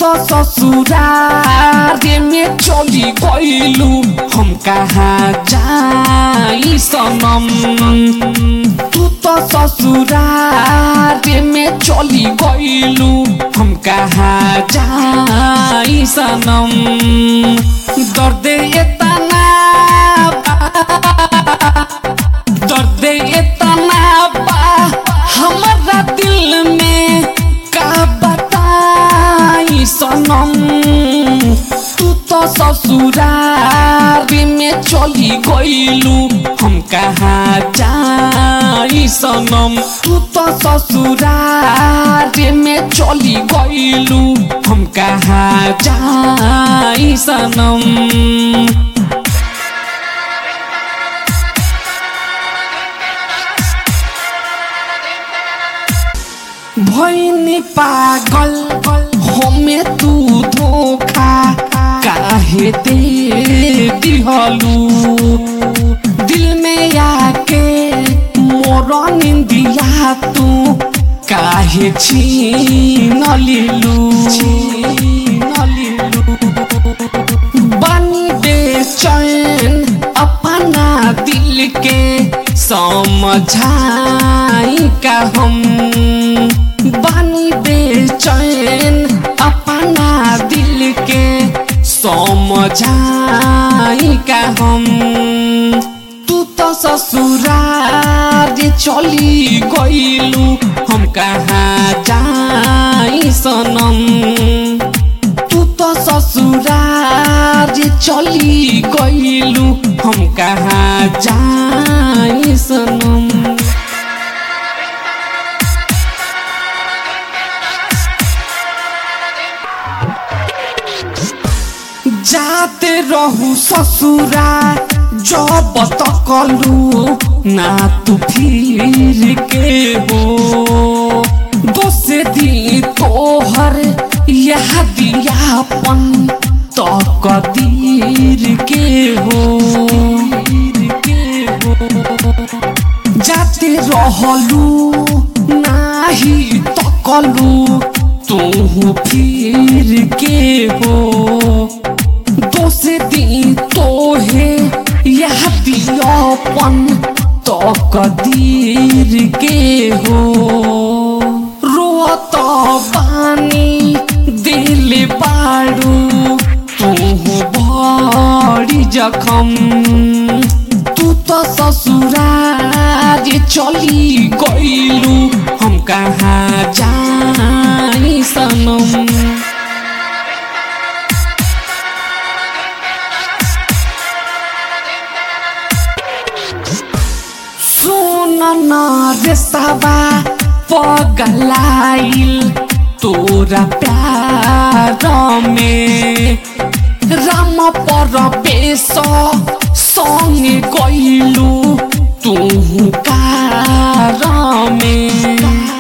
तो ससुरारे में चली गइलू हम कहाँ जाई सनम तू तो ससुरारे में चली गइलू हम कहाँ जाई सनम दर्द इतना दर्द इतना बा हमारा दिल में का बताई सनम तू तो ससुरारी में चली गइलू हम कहाँ जाई सनम तू तो ससुरारी में चली गइलू हम कहाँ जाई सनम भैनी पागल हमें तू धोखा काहे दे दिहलू दिल में आके मोर निंदिया तू काहे छीन लिलू छीन लिलू बनी बेचैन अपना दिल के समझाई का हम बनी बेचैन अपना दिल के समझाई का हम तू तो ससुरार चली गइलू हम कहाँ जाई सनम तू तो ससुरार चली गइलू हम कहाँ जाई सनम जाते रहू ससुरा जब तकलू ना तू फिर के हो दोसे दी तोहर यह दियापन तो कदीर के हो के हो जाते रहलू नाही तकलू तू फिर के हो दोसे दी तोहे यह दियापन तो कदीर के हो रोत पानी दिल बाड़ू तू बड़ी जखम तू तो ससुरार चली गइलू हम कहाँ जाई सनम सुन न रे सबा पगलाइल तोरा प्यार में राम पर पेश संगे गइलू तू कार में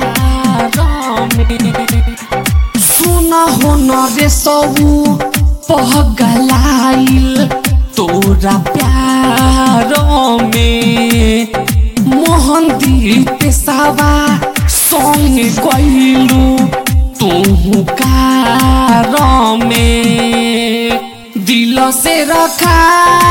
सुन हो न रे सबू पगलाइल तोरा प्यार में मोहन दीप सावा संग गइलू तू कार में दिल से रखा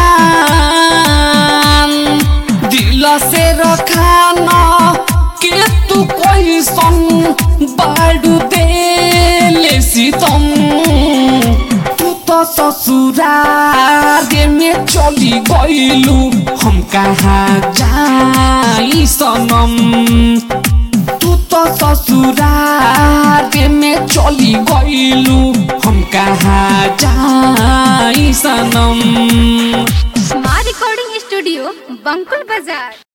दिल से रखान के तू कोई सन बाड़ू दे सीतम तू तो ससुरार में चली गइलू हम कहाँ जाई सनम तू तो ससुरार में चली गइलू हम कहाँ जाई सनम माँ रिकॉर्डिंग स्टूडियो बंकुल बाजार